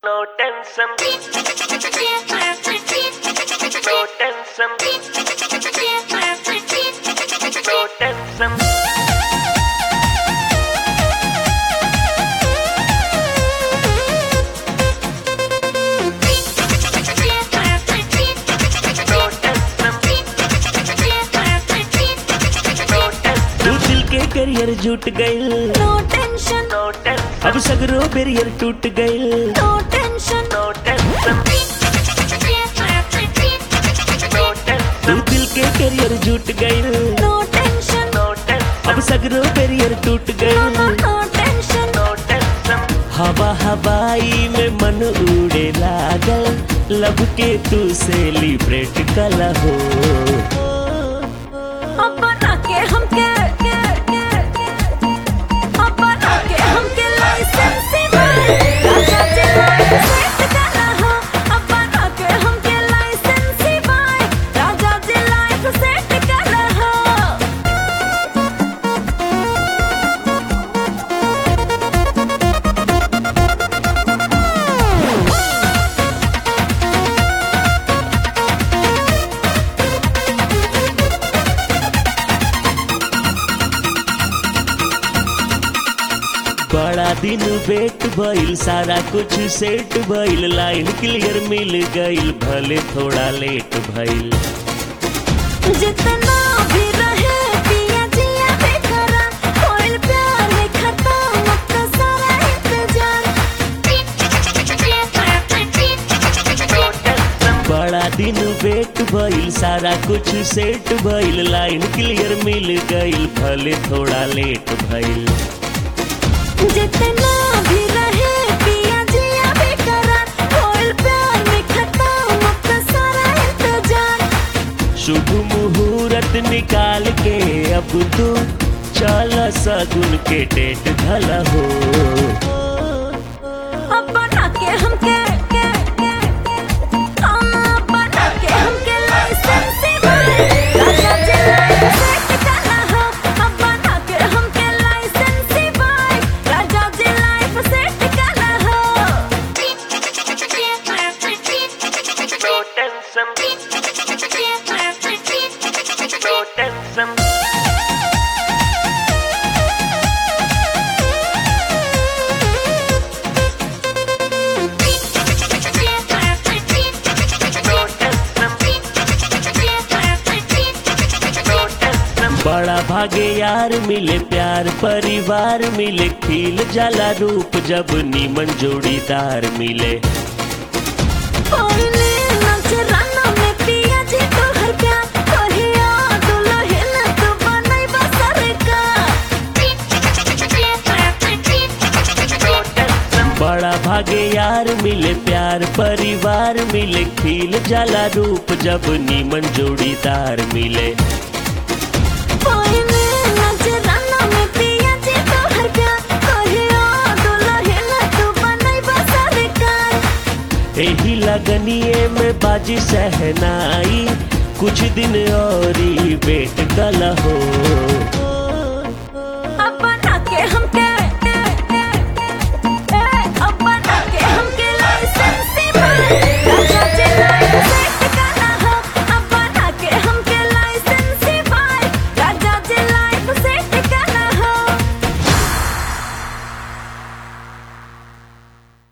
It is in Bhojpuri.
No tension, no tension, no tension. No tension, no tension, तू दिल के करियर जुट गइल no tension, अब सगरो बेरियर टूट गइल no tension, no tension, no tension, तू दिल के करियर जुट गइल no tension, no tension, अब सगरो बेरियर टूट गइल no tension, no tension. हवा हवाई में मन उड़े लागल लब के तू सेलिब्रेट कला हो अब बना के हमके अब बना के हमके लाइसेंस राजा जी लाइसेंस करा हो अब बना के हमके लाइसेंस राजा जी लाइफ सेट करा हो बड़ा दिन वेट भइल सारा कुछ सेट भइल लाइन क्लियर मिल गइल भले थोड़ा लेट भइल जितना भी रहे पिया जिया बेकरा कोई प्यार है खत्म अब तो सारा इंतजार बड़ा दिन वेट भइल सारा कुछ सेट भइल लाइन क्लियर मिल गइल भले थोड़ा लेट भइल जितना भी रहे पिया जिया बेकरा कोई प्यार में खत्म अब तो सारा इंतजार शुभ मुहूर्त निकाल के अब तू चल सगुन के डेट धल हो अब बना के हमके अब बना के हमके लाइसेंस राजा जी लाइसेंस करा हो अब बना के हमके लाइसेंस राजा जी लाइफ सेट करा हो No tension, no tension. No tension, no tension. बड़ा भागे यार मिले प्यार परिवार मिले खिल जाला रूप जब नीमन जोड़ीदार मिले पहले नजराना में पिया जी तो हर प्यार कहिया दुल्हन तू बनई बसर का बड़ा भागे यार मिले प्यार परिवार मिले खिल जाला रूप जब नीमन जोड़ीदार मिले पहले नजराना में पिया जी तो हर प्यार कहिया दुल्हन तू बनई बसर का यही लगनिए में बाजी सहनाई कुछ दिन और ही वेट कल हो